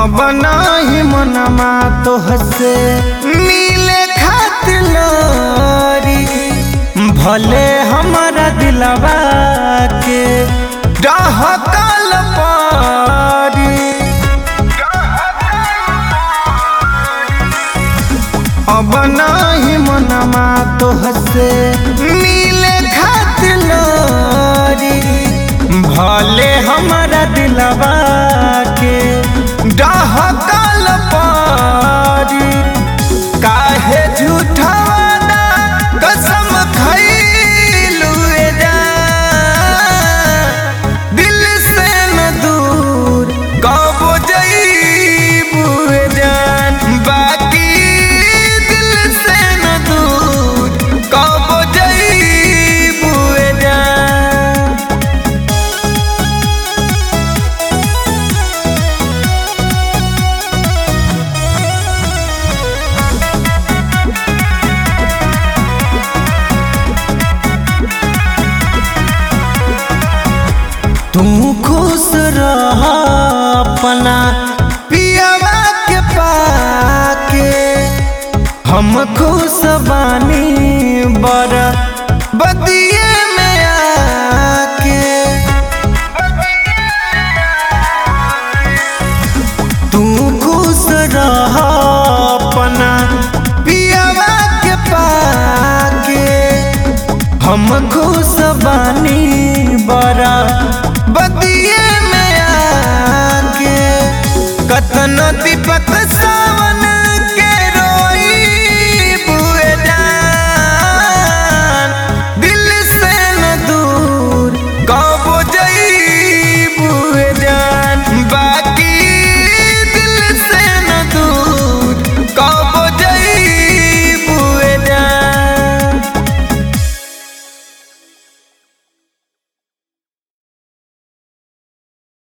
अब नाही मनमा तो हसे मिले खातिर लोरी भले हमारा दिलवा के डहकल पारी अब नाही मनमा तो हसे मिले खातिर लोरी भले हमारा दिलवा के डहकल पारी काहे झूठा वादा कसम खइलू जा दिल से न दूर कबो जइबू जान बाकी दिल से न दूर कबो जइबू जान तू खुश रह अपना पियवा के पाके हम खुश बानी बर बदिए में आके तू खुश रह अपना पियवा के पाके हम खुश बानी